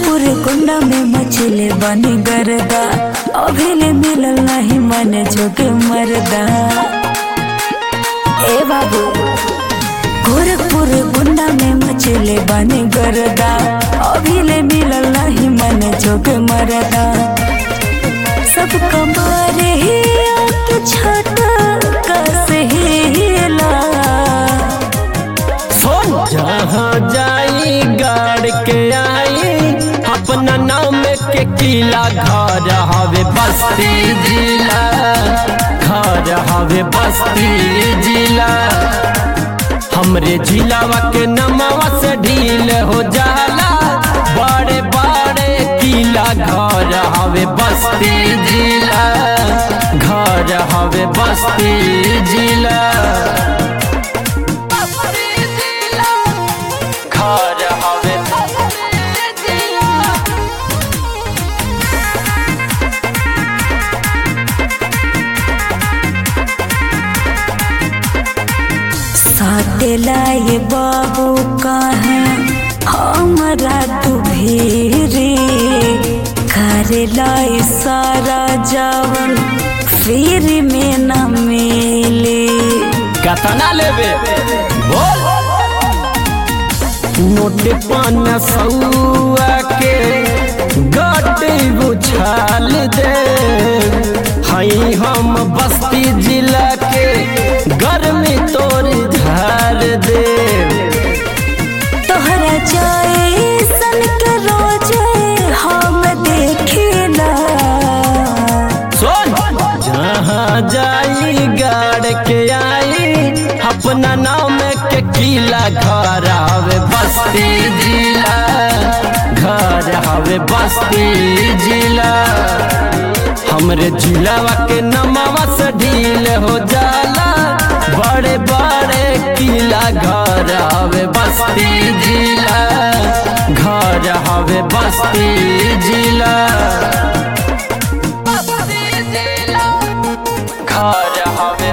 पूरे कुंडा में मछली बनी गरदा अभिले मिलल नहीं मन जोगे मरदा ए बाबू गोरखपुर गुंडा में मछली बनी गरदा अभिले मिलल नहीं मन जोगे मरदा सब कमारे ही आके छटा कसहेला सुन जहाँ जाई गाड़ के आई अपना नाम के किला घर हवे बस्ती जिला घर हवे बस्ती जिला हमरे जिलावा के नमवा से ढील हो जाला बड़े बड़े किला घर हवे बस्ती जिला घर हवे बस्ती जिला घर हवे साटेला ये बाबू कहाँ हमारा तू भेरे करेला ये सारा जावन फिर में न मिले कतना लेबे बोल नोट पान सौआ के गड्ढे बुझाल दे हई हम बस्ती जिला के गर्मी तोर झार दे तोहरा जाए सन के रोज हम देखेला सुन जहाँ जाई गाड़ के आई अपना नाम के किला घर हवे बस्ती जिला घर हवे बस्ती जिला हमरे जिलावा के नमवा से ढील हो जाला बड़े बड़े किला घर हवे बस्ती जिला घर हवे बस्ती जिला घर हवे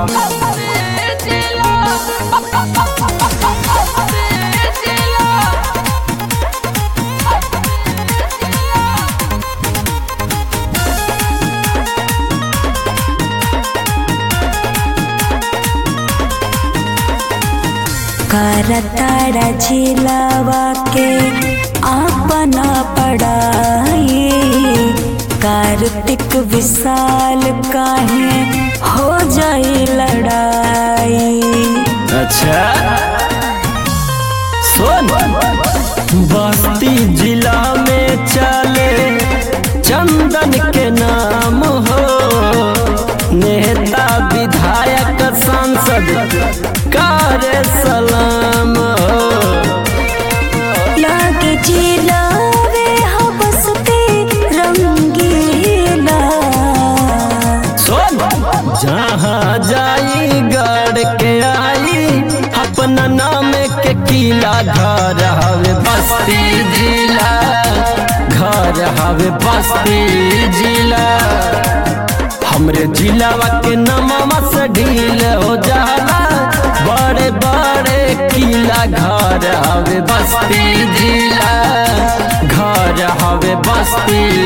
करताड़ा जिलावा के अपना पढ़ाई कार्तिक विशाल काहे हो जाए लड़ाई अच्छा सुन बस्ती जिला में चले चंदन के नाम हो नेता विधायक सांसद कार्य सलाम हो लागे जिलावे हबसते रंगीला सुन जहाँ जाई गाड़ के आई अपना नाम के किला घर हवे बस्ती जिला घर हवे बस्ती जिला हमरे जिलावा के नमवा से ढील हो जाला बड़े बड़े किला घर हवे बस्ती जिला घर हवे बस्ती